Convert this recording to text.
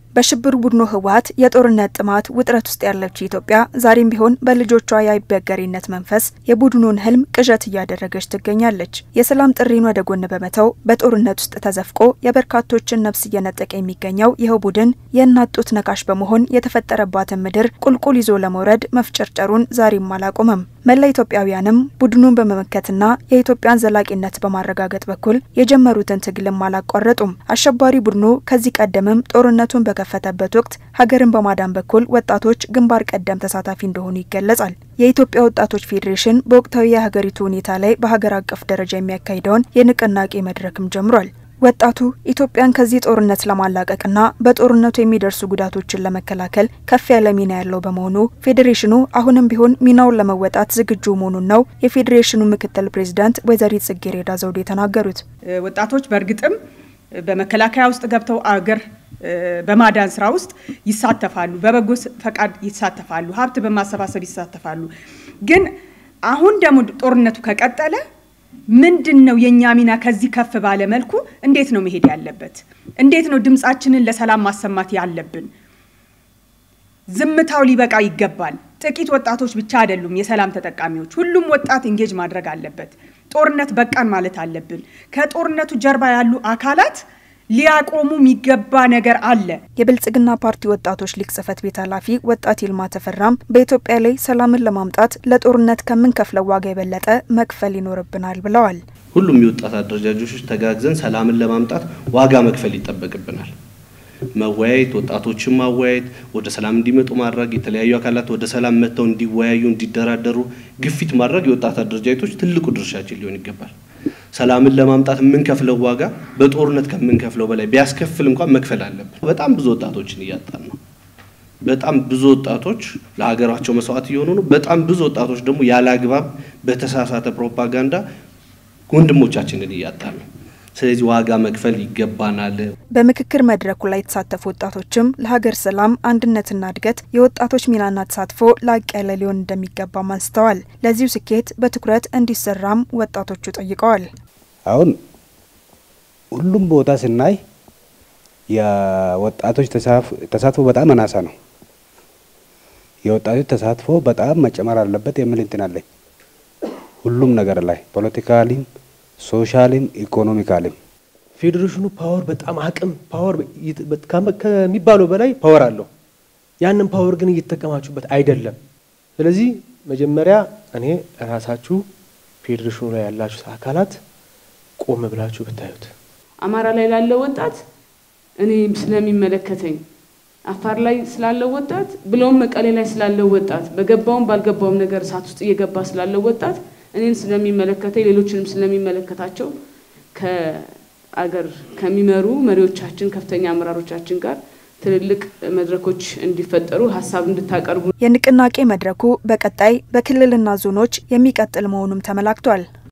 በሽብር ቡድኑ ህወሓት የጦርነት ጥማት ውጥረት ውስጥ ያለችው ኢትዮጵያ ዛሬም ቢሆን በልጆቿ የአይበገሬነት መንፈስ የቡድኑን ህልም ቅዠት እያደረገች ትገኛለች። የሰላም ጥሪን ወደ ጎን በመተው በጦርነት ውስጥ ተዘፍቆ የበርካቶችን ነፍስ እየነጠቀ የሚገኘው ይኸው ቡድን የእናት ጡት ነካሽ በመሆን የተፈጠረባትን ምድር ቁልቁል ይዞ ለመውረድ መፍጨርጨሩን ዛሬም አላቆመም። መላ ኢትዮጵያውያንም ቡድኑን በመመከትና የኢትዮጵያን ዘላቂነት በማረጋገጥ በኩል የጀመሩትን ትግልም አላቋረጡም። አሸባሪ ቡድኑ ከዚህ ቀደምም ጦርነቱን በከፈተበት ወቅት ሀገርን በማዳን በኩል ወጣቶች ግንባር ቀደም ተሳታፊ እንደሆኑ ይገለጻል። የኢትዮጵያ ወጣቶች ፌዴሬሽን በወቅታዊ የሀገሪቱ ሁኔታ ላይ በሀገር አቀፍ ደረጃ የሚያካሂደውን የንቅናቄ መድረክም ጀምሯል። ወጣቱ ኢትዮጵያን ከዚህ ጦርነት ለማላቀቅና በጦርነቱ የሚደርሱ ጉዳቶችን ለመከላከል ከፍ ያለ ሚና ያለው በመሆኑ ፌዴሬሽኑ አሁንም ቢሆን ሚናውን ለመወጣት ዝግጁ መሆኑን ነው የፌዴሬሽኑ ምክትል ፕሬዚዳንት ወይዘሪት ጽጌረዳ ዘውዴ የተናገሩት። ወጣቶች በእርግጥም በመከላከያ ውስጥ ገብተው አገር በማዳን ስራ ውስጥ ይሳተፋሉ፣ በበጎ ፈቃድ ይሳተፋሉ፣ ሀብት በማሰባሰብ ይሳተፋሉ። ግን አሁን ደግሞ ጦርነቱ ከቀጠለ ምንድን ነው የእኛ ሚና? ከዚህ ከፍ ባለ መልኩ እንዴት ነው መሄድ ያለበት? እንዴት ነው ድምፃችንን ለሰላም ማሰማት ያለብን? ዝምታው ሊበቃ ይገባል። ጥቂት ወጣቶች ብቻ አይደሉም የሰላም ተጠቃሚዎች። ሁሉም ወጣት ኢንጌጅ ማድረግ አለበት። ጦርነት በቃን ማለት አለብን። ከጦርነቱ ጀርባ ያሉ አካላት ሊያቆሙ የሚገባ ነገር አለ። የብልጽግና ፓርቲ ወጣቶች ሊግ ጽህፈት ቤት ኃላፊ ወጣት ይልማ ተፈራም በኢትዮጵያ ላይ ሰላምን ለማምጣት ለጦርነት ከምንከፍለው ዋጋ የበለጠ መክፈል ይኖርብናል ብለዋል። ሁሉም የወጣት አደረጃጆች ተጋግዘን ሰላምን ለማምጣት ዋጋ መክፈል ይጠበቅብናል። መወያየት፣ ወጣቶችን ማወያየት፣ ወደ ሰላም እንዲመጡ ማድረግ፣ የተለያዩ አካላት ወደ ሰላም መጥተው እንዲወያዩ፣ እንዲደራደሩ ግፊት ማድረግ የወጣት አደረጃጀቶች ትልቁ ድርሻችን ሊሆን ይገባል። ሰላምን ለማምጣት የምንከፍለው ዋጋ በጦርነት ከምንከፍለው በላይ ቢያስከፍል እንኳን መክፈል አለብን። በጣም ብዙ ወጣቶችን እያጣን ነው። በጣም ብዙ ወጣቶች ለሀገራቸው መስዋዕት እየሆኑ ነው። በጣም ብዙ ወጣቶች ደግሞ ያለ አግባብ በተሳሳተ ፕሮፓጋንዳ ወንድሞቻችንን እያጣን ነው። ስለዚህ ዋጋ መክፈል ይገባናል። በምክክር መድረኩ ላይ የተሳተፉ ወጣቶችም ለሀገር ሰላም አንድነትና እድገት የወጣቶች ሚናና ተሳትፎ ላቅ ያለ ሊሆን እንደሚገባም አንስተዋል። ለዚሁ ስኬት በትኩረት እንዲሰራም ወጣቶቹ ጠይቀዋል። አሁን ሁሉም ቦታ ስናይ የወጣቶች ተሳትፎ በጣም አናሳ ነው። የወጣቶች ተሳትፎ በጣም መጨመር አለበት የሚል እንትን አለኝ። ሁሉም ነገር ላይ ፖለቲካሊም ሶሻልም ኢኮኖሚካልም ፌዴሬሽኑ ፓወር በጣም አቅም ፓወር ከሚባለው በላይ ፓወር አለው። ያንን ፓወር ግን እየተጠቀማችሁበት አይደለም። ስለዚህ መጀመሪያ እኔ ራሳችሁ ፌዴሬሽኑ ላይ ያላችሁ አካላት ቆም ብላችሁ ብታዩት። አማራ ላይ ላለው ወጣት እኔ ስለሚመለከተኝ፣ አፋር ላይ ስላለው ወጣት ብለውም መቀሌ ላይ ስላለው ወጣት በገባውም ባልገባውም ነገር እሳት ውስጥ እየገባ ስላለው ወጣት እኔን ስለሚመለከተኝ ሌሎችንም ስለሚመለከታቸው ከአገር ከሚመሩ መሪዎቻችን ከፍተኛ አመራሮቻችን ጋር ትልልቅ መድረኮች እንዲፈጠሩ ሀሳብ እንድታቀርቡ የንቅናቄ መድረኩ በቀጣይ በክልልና ዞኖች የሚቀጥል መሆኑም ተመላክቷል።